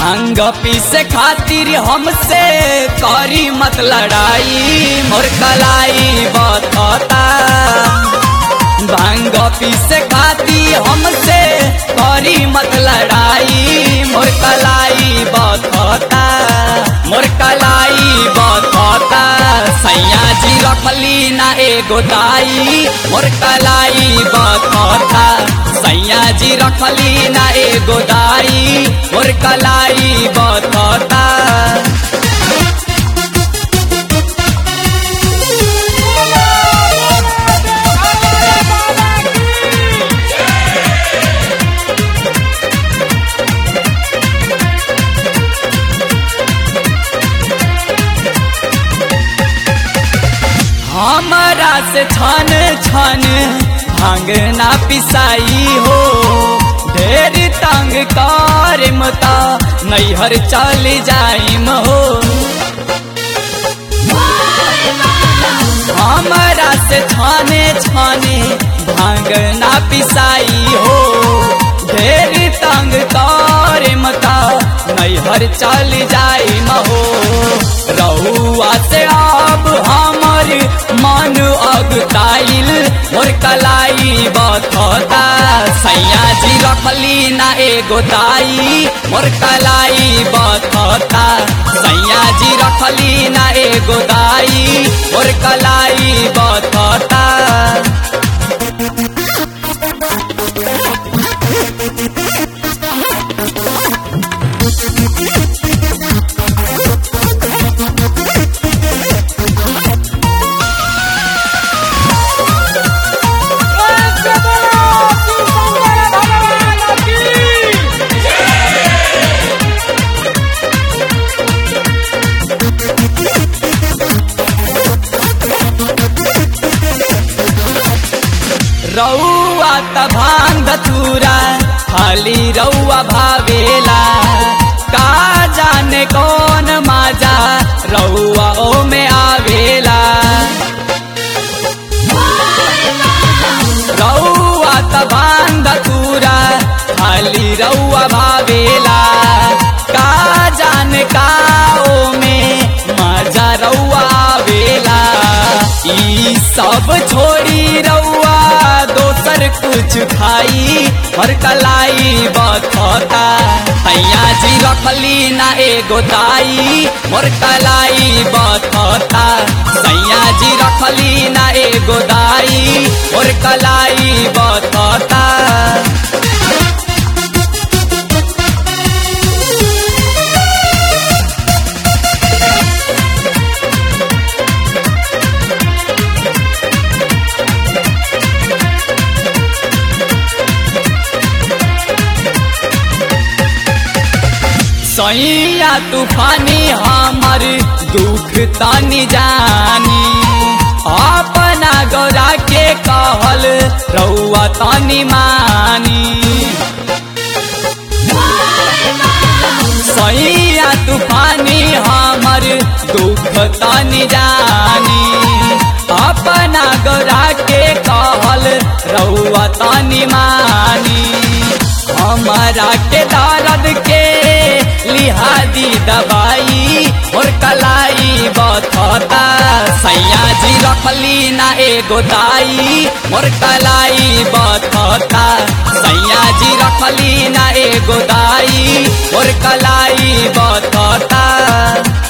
भांग पीसे खातिर हमसे करी मत लड़ाई मोर कलाई बतता भांग पीसे खातिर हमसे करी मत लड़ाई मोर कलाई बतता मोर कलाई बतता सैया जी रखली ना एगो दाई मोर कलाई बतता सैया जी रखली ना एगो दाई मोर कलाई बतता हमारा से छन छन भांग ना पिसाई हो ढेर तंग कर मता नैहर चल जाइम हो हमारा से छाने छाने भांग ना पिसाई हो ढेर तंग कर मता नैहर चल जाइम हो रहुआ से अब हमर मन अगताइल मोर कलाई बथता सैया जी रखली ना एगो दाई मोर कलाई बथता सैया जी रखली ना एगो दाई मोर कलाई बथता रउआ त भांग धतूरा खाली रउआ भावेला का जाने कौन माजा रउआ ओ में आवेला रउआ त भांग धतूरा खाली रउआ भावेला का जाने का ओ में माजा रउआ आवेला ई सब छोड़ी रउआ दोसर कुछ खाई हर कलाई बथता तैया जी रखली ना एगो दाई मोर कलाई बथता सैया जी रखली ना एगो दाई मोर कलाई बथता सैया तूफानी हमर दुख तनी जानी अपना गौरा के कहल रउआ तनी मानी सैया तूफानी हमर दुख तनी जानी अपना गौरा के कहल रउआ तनी मानी हमारा के दर्द के लिहादी दवाई और कलाई बथता सैया जी रखली ना एगो दाई मोर कलाई बथता सैया जी रखली ना एगो दाई और कलाई बथता